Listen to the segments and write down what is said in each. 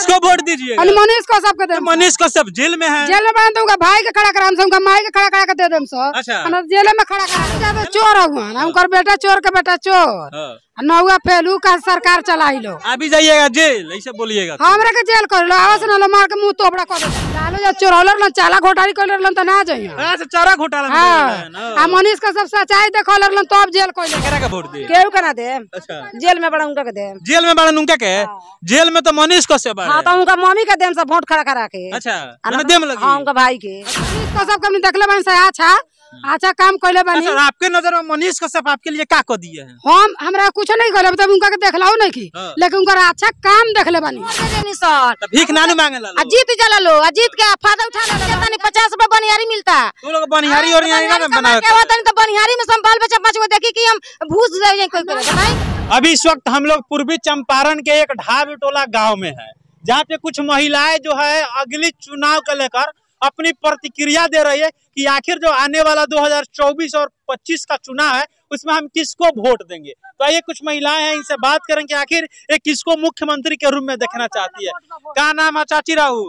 किसको वोट दीजिएगा अरे मनीष को सबके दे मनीष कश्यप जेल में है जेल में बंद उनका भाई के खड़ा कराम से उनका माई के खड़ा करा के दे देम सो अच्छा। अन जेल में खड़ा करा ज्यादा चोर हुआ ना उनकर बेटा चोर के बेटा चोर हाँ। आ नौवा फेलू का सरकार चलाई लो अभी जाइएगा जेल ऐसे बोलिएगा हमरा के जेल कर लो आवास ना लो मार के मुंह तोबड़ा कर दे लालू जब चोर होलर ना चाला घोटाली कर लन त ना जाइयो हाँ, से चारा घोटाला में हां बोल रहे हैं ना। आ मनीष का सब सच्चाई देखलर लन तब जेल कोई केकरा का वोट दे केहू के ना दे अच्छा जेल में बड़ा उनका के दे जेल में बड़ा उनका के जेल में तो मनीष कश्यप हाँ है तो उनका मम्मी के देम सब वोट खड़ा करा के अच्छा आ मैंने ना- देम लगी हाँ उनका भाई के मनीष का सब कमी देखले बन से अच्छा अच्छा काम कइले बानी अच्छा आपके नजर में मनीष कश्यप आपके लिए क्या कर दिए हैं हम हमरा कुछ नहीं करे तब उनका के देखलाओ नहीं की हाँ। लेकिन उनका अच्छा काम देखले बानी सर तो भीख नानू मांगे ला आ जीत जला लो आ जीत के फायदा उठा लो कहता नहीं पचास रुपए बनियारी मिलता तू लोग बनिहारी और यहाँ ना बना क्या होता नहीं तो बनियारी में संभाल बच्चा पाँच गो देखी कि हम भूस दे जाए कोई करे बताई अभी इस वक्त हम लोग पूर्वी चंपारण के एक ढाब टोला गांव में है जहाँ पे कुछ महिलाएं जो है अगली चुनाव को लेकर अपनी प्रतिक्रिया दे रही है कि आखिर जो आने वाला 2024 और 25 का चुनाव है उसमें हम किसको वोट देंगे तो आइए कुछ महिलाएं हैं इनसे बात करें कि आखिर ये किसको मुख्यमंत्री के रूप में देखना चाहती है क्या नाम है चाची राहू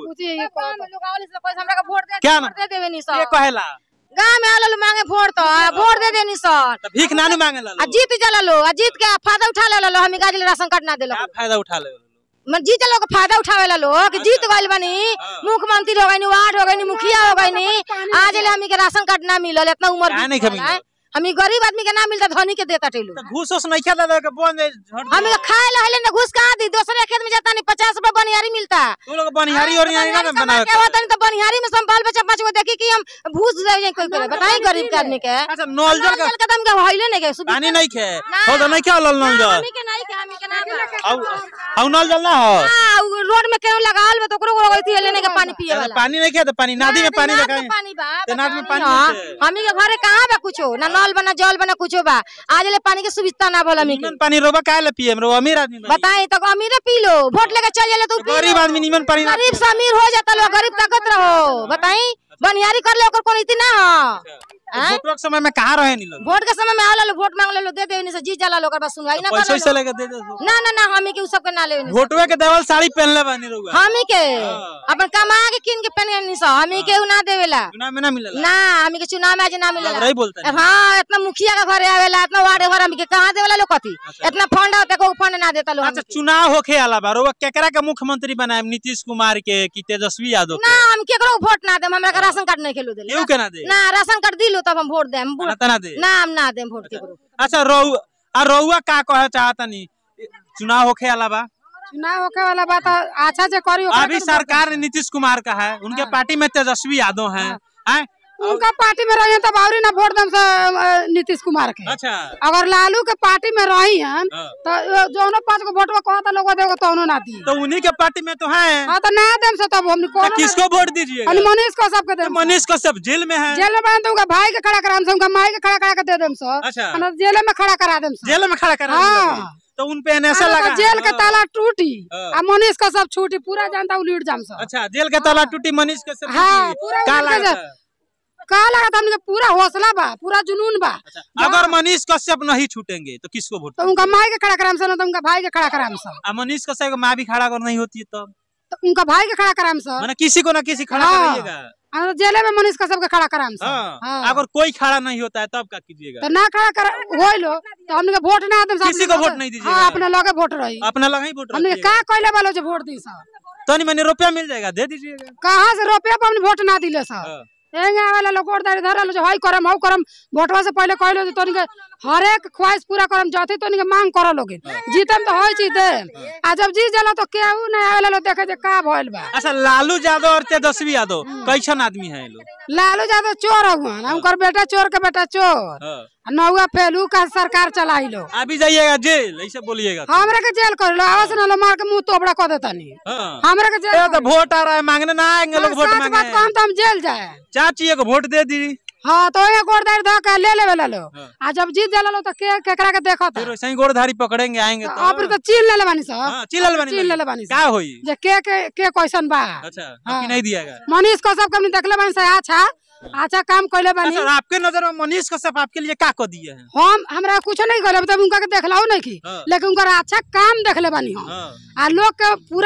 क्या नाम? दे देवे नी ये सर कहेला गांव में आलो मांगे वोट तो आ, वोट दे देनी सर तो भीख नानू मांगे ला आ जीत जला लो आ जीत के फायदा उठा ले लो हम गाजी राशन कार्ड ना देलो क्या फायदा उठा ले मन जीत लोग फायदा उठावे ला लो कि जीत गइल बनी मुख्यमंत्री हो गइनी वार्ड हो गइनी मुखिया हो गइनी आज ले हमी के राशन कार्ड ना मिलल इतना उम्र काहे नहीं बीत के गइल है। हमी गरीब आदमी के ना मिलता धनी के देता टेलू तो घूस उस नहीं खेला लगे बोन दे झट हमी के खाए ला हले ना घुस कहाँ दी दूसरे खेत में जाता नहीं पचास रुपए बनियारी मिलता तू लोग बनिहारी और यहाँ ना बना क्या होता नहीं तो बनियारी में संभाल बच्चा पाँच गो देखी कि हम भूस दे जाए कोई करे बताई गरीब के आदमी के अच्छा नल जल का नल के दम के हइले नहीं के सुविधा पानी नहीं खे हो तो नहीं खेल नल जल हमी के नहीं के हमी के ना बा। औ औ नल जल ना हो हाँ, उ रोड में केहू लगावल बा तो ओकरो को गई थी लेने के पानी पिए अरे वाला पानी नहीं खे तो पानी नदी में पानी नाद रखा में पानी बा तो नाद में पानी हाँ, नहीं है। हमी के घरे कहाँ बा कुछो ना नल बना जल बना कुछो बा आज ले पानी के सुविधा ना बोला हमी के निमन पानी रोबा काहे ले पिए रो अमीर आदमी बनी। बताई तो अमीर पी लो वोट लेके चल जाले तो पी गरीब लो। आदमी निमन पानी ना गरीब से अमीर हो जाता लो गरीब ताकत रहो बताई बनियारी कर ले ओकर कोनो इति ना हो तो वोटवा के समय में कहाँ रहे नी लोग वोट के समय में आवला लो वोट मांग ले लो दे दे से जी जाला लो ओकर बाद सुनवाई ना पैसे कर वैसे लेके दे दे दो। ना ना ना हमी के उ सब के ना ले वोटवे के देवल साड़ी पहनले बानी रहुआ हमी के हाँ। अपन कमा के किन के पहन नहीं सो हमी के उ ना देवेला चुनाव में ना मिलेला ना हमी के चुनाव में आज ना मिलेला रही बोलता है हाँ इतना मुखिया का घरे आवेला इतना वार्ड घर हमके कहाँ देवेला लोग कथी इतना फंड होता को फंड ना देता लोग अच्छा चुनाव होखे आला बा रहुआ केकरा के मुख्यमंत्री बनाए नीतीश कुमार के कि तेजस्वी यादव ना के हम केकरो को वोट ना देम हमरा के राशन कार्ड नहीं खेलू देले केहू के ना दे ना राशन कार्ड दिलो तब हम वोट देम ना तना दे ना हम ना देम वोट केकरो अच्छा रहु आ रहुआ का कहे चाहतनी चुनाव होखे आला बा चुनाव होके वाला बात अच्छा से करी ओकरा अभी के सरकार नीतीश कुमार का है उनके पार्टी में तेजस्वी यादव हैं हैं? उनका पार्टी में रही तब और ना वोट दम से अ, नीतीश कुमार के अच्छा अगर लालू के पार्टी में रही हैं हाँ। तो जो पांच को वोटवा कहता लोग देगो तो ना दी तो उन्हीं के पार्टी में तो है हाँ तो ना देम से तब हमने तो कौन किसको वोट दीजिएगा अरे मनीष को सबके देम मनीष कश्यप जेल में है जेल में बंद उनका भाई के खड़ा कराम से उनका माई के खड़ा करा के दे देम सो अच्छा अन जेल में खड़ा करा देम सो जेल में खड़ा कर हाँ। तो उन पे ऐसा अरे लगा तो जेल के हाँ। ताला टूटी हाँ। आ मनीष का सब छूटी पूरा जनता उलीट जाम सो अच्छा जेल के ताला टूटी मनीष कश्यप हाँ, की। पूरा का उनके लगा जे- का लगा था हमने पूरा हौसला बा पूरा जुनून बा अगर मनीष कश्यप नहीं छूटेंगे तो किसको वोट तो उनका माई के खड़ा कराम से ना तो उनका भाई के खड़ा कराम से आ मनीष कश्यप की माँ भी खड़ा अगर नहीं होती है तब तो उनका भाई के खड़ा कराम से मैंने किसी को ना किसी खड़ा हाँ। कराइएगा आ, जेले में मनीष का सबके खड़ा कराम से हाँ हाँ। अगर कोई खड़ा नहीं होता है तब क्या कीजिएगा तो ना खड़ा कर होई लो तो हमने के वोट ना देम से किसी अपने को वोट लगे- नहीं दीजिएगा। हाँ अपने लगे वोट रही अपना लगा ही वोट हमने के रखिएगा का कहले वालो जो वोट दी सब तनी मैंने रुपया मिल जाएगा दे दीजिएगा कहाँ से रुपया पर हमने वोट ना दिले सब हाँ। एंगे आवेला लोग गोड़दारी धरल जो हई करम हऊ करम वोटवा से पहले कहलो जो तोनी के हर एक ख्वाहिश पूरा करम जथी तोनी के मांग कर लोगे जीतम तो होई चीज दे आ जब जीत जाला तो केहू नहीं आवेला लोग देखे जे का भइल बा अच्छा लालू यादव और तेजस्वी यादव कैसन आदमी है ये लोग लालू यादव चोर हुआ ना उनकर बेटा चोर के बेटा चोर हाँ। आ नौवा फेलू का सरकार चलाई लो अभी जाइएगा जेल ऐसे बोलिएगा तो। हमरा के जेल कर लो आवास ना लो मार के मुंह तोबड़ा कर देता नहीं हाँ। हमरा के जेल ये तो वोट आ रहा है मांगने ना आएंगे लोग वोट सच बात मांगे को हम तो हम जेल जाए चाची एक वोट दे दी हाँ तो ये गोड़दारी धो के ले लेवे ला लो हाँ। आ जब जीत जाला लो तो के केकरा के देखो फिर वैसे ही गोड़धारी पकड़ेंगे आएंगे तो आप तो चीन ले ले बानी सब हाँ, चिल्लल बनी चीन ले ले बानी क्या सब होई जे के के के क्वेश्चन बा अच्छा हाँ। आपकी नहीं दिएगा मनीष को सब कमी देखले बानी से अच्छा अच्छा काम कइले बानी अच्छा आपके नजर में मनीष कश्यप आपके लिए क्या कर दिए हैं हम हमरा कुछ नहीं करे तब उनका के देखलाओ नहीं की हाँ। लेकिन उनका अच्छा काम देखले बानी हम हाँ, आ लोग के पूरा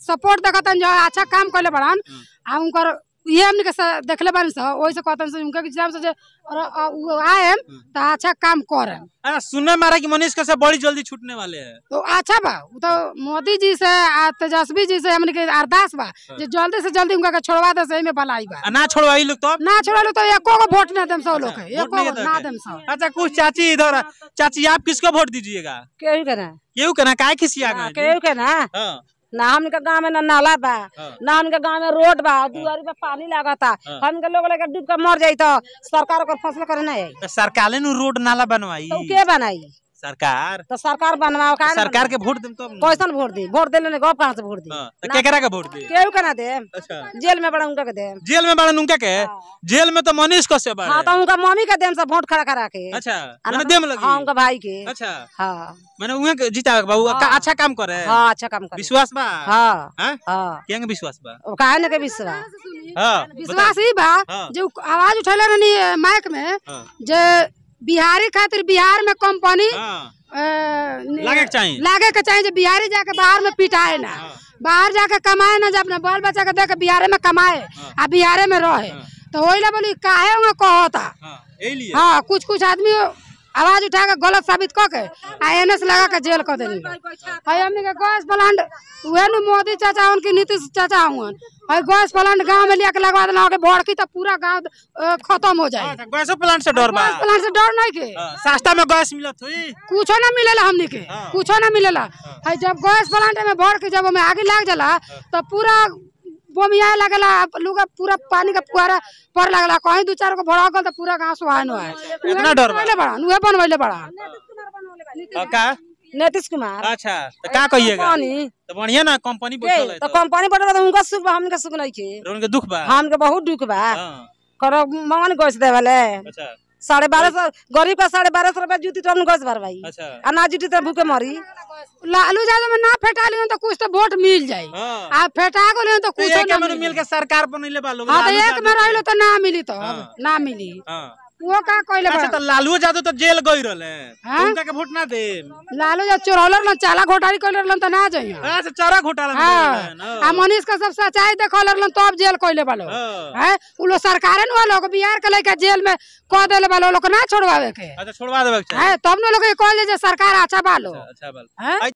सपोर्ट देखतन जो अच्छा काम कइले बड़न आ उनकर ये हमनी के स- देखले बानी स ओइ से कहतन से उनके हिसाब से जे और अ, उ आएम त अच्छा काम करम अरे सुनने में आ रहा है कि मनीष कैसे बड़ी जल्दी छूटने वाले हैं तो अच्छा बा उ तो मोदी जी से आ तेजस्वी जी से हमनी के अरदास बा जे जल्दी से जल्दी उनका के छोड़वा दे सही में भलाई बा आ, ना छोड़वाई लोग तो ना छोड़लो तो एको को वोट ना देम सब लोग के वोट एको नहीं को देते ना हैं। देम सब अच्छा कुछ चाची इधर आ। चाची आप किसको वोट दीजिएगा केहू के ना केहू के ना काय खिसिया गए जी? केहू के ना हाँ, ना हमके गांव में ना नाला बा हाँ। ना हमके गांव में रोड बा दुआरी पे पानी लागता हाँ। हमके लोग लेके डूब के मर जाई तो सरकार ओकर फैसला करे ना आई तो सरकार ने रोड नाला बनवाई तो उ के बनाई सरकार तो सरकार बनवाओ का सरकार के वोट देम तो कैसन वोट दी वोट देले ने गप कहां से वोट दी हाँ, तो केकरा के वोट दी केहू के ना दे अच्छा जेल में बड़ा उनका के दे जेल में बड़ा उनका के जेल में तो मनीष कश्यप हाँ बाड़े तो उनका मम्मी के देम सब वोट खड़ा करा के अच्छा आ मैंने ना- देम लगी हाँ उनका भाई के अच्छा हाँ मैंने उहे के जीता बाबू का अच्छा काम करे हाँ अच्छा काम कर विश्वास बा हाँ हाँ हाँ केंगे विश्वास बा ओ काहे ने के विश्वास हाँ विश्वास ही बा हाँ। जो आवाज उठेले रहनी माइक में हाँ जे बिहारी खातिर बिहार में कंपनी हाँ अ, न- लागे के चाहिए। लागे के चाहिए जे बिहारी जाके बाहर में पिटाए ना हाँ। बाहर जाके कमाए ना जब अपने बाल बच्चा के देके बिहारे में कमाए आ बिहारे में रहे तो वही ला बोली काहे होंगे कहता हाँ यही लिए हाँ कुछ कुछ आदमी आवाज उठा के गलत साबित क के आ एनएस लगा के जेल कर देनी है हमनी के गैस प्लांट उहे नु मोदी चाचा उनकी नीतीश चाचा हुन है गैस प्लांट गांव में लेके लगवा देना के भड़की तो पूरा गांव अ, खत्म हो जाए अच्छा, गैसो प्लांट से डर बा गैस प्लांट से डर नहीं के हाँ, सस्ता में गैस मिलत हुई कुछो ना मिलेला हमनी के हाँ। कुछो ना मिलेला है जब गैस प्लांट में भर के जब हमें आगे लग जाला तो पूरा बोमिया लगला लुगा पूरा पानी का फुहारा पर लगला कहीं दू चार को भड़ा गल तो पूरा गांव सुहान हुआ है इतना डर बा? बनवैले बड़ा उहे बनवैले बड़ा और का नीतीश कुमार अच्छा तो का कहिएगा पानी तो बढ़िया ना कंपनी बैठल है तो तो कंपनी बढ़ल तो उनका सुख बा हमके सुख नहीं के और उनके दुख बा हमके बहुत दुख बा हाँ, करो मंगन गैस दे वाले अच्छा साढ़े बारह सौ गरीब का साढ़े बारह सौ रुपया जूती तो हम गैस भरवाई अच्छा आ ना जूती तो भूखे मरी लालू यादव में ना फेटा लियो तो कुछ तो वोट मिल जाई हाँ आ फेटा को लियो तो तो कुछ एक ना में मिली मिल के सरकार बनैले बा लोग हाँ तो लालू एक यादव में के। रहिलो तो ना मिली तो हाँ। ना मिली हाँ वो का कहले अच्छा बड़ा तो लालू यादव तो जेल गई रहले हाँ? उनका के वोट ना दे लालू जब चोरौलर लन चाला घोटाली कइले रहलन त ना जाइयो अच्छा चारा घोटाला में हाँ रहलन, हाँ। आ मनीष का सब सच्चाई देखल रहलन तब जेल कइले बालो हाँ। हैं उ लोग सरकारे न लोग बिहार के लइका जेल में क देले बालो लोग ना छोड़वावे के अच्छा छोड़वा देबे के चाही हैं तब न लोग के कहले जे सरकार अच्छा बालो अच्छा बाल हैं